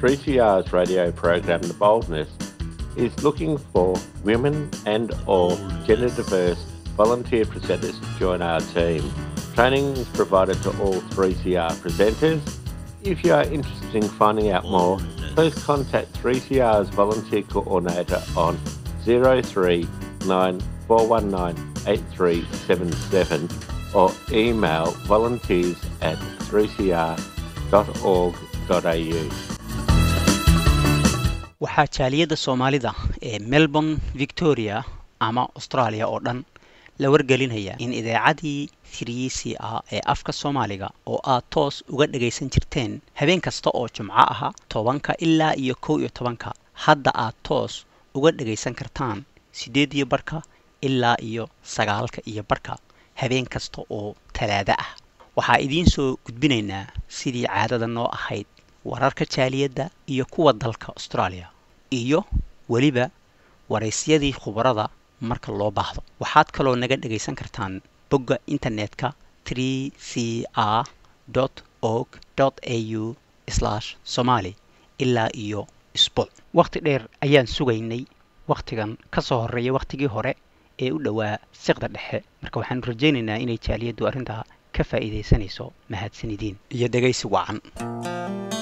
3CR's radio program The Boldness is looking for women and or gender diverse volunteer presenters to join our team. Training is provided to all 3CR presenters. If you are interested in finding out more, please contact 3CR's volunteer coordinator on 0394198377 or email volunteers at 3cr.org.au. waxaa jaaliyadda soomaalida ee melbourne victoria ama australia oo dhan la wargelinaya in idaacaddii 3 c a ee afka soomaaliga oo aad toos uga dhagaysan jirteen habeen kasta oo jumco aha tobanka ilaa iyo kow iyo tobanka hadda aad toos uga dhagaysan kartaan siddeed iyo barhka ilaa iyo sagaalka iyo barhka habeen kasta oo talaado ah waxaa idiin soo gudbinaynaa sidii caadada noo ahayd wararka jaaliyadda iyo kuwa dalka australia iyo weliba waraysyadii khubarada marka loo baahdo waxaad kaloo naga dhagaysan kartaan bogga internetka 3 c r org au somali ilaa iyo isbuuc wakhti dheer ayaan sugaynay wakhtigan ka soo horreeya wakhtigii hore ee u dhowaa siqda dhexe marka waxaanu rajaynaynaa inay jaaliyaddu arrintaa ka faa'iidaysanayso mahadsanidin iyo dhegaysi wacan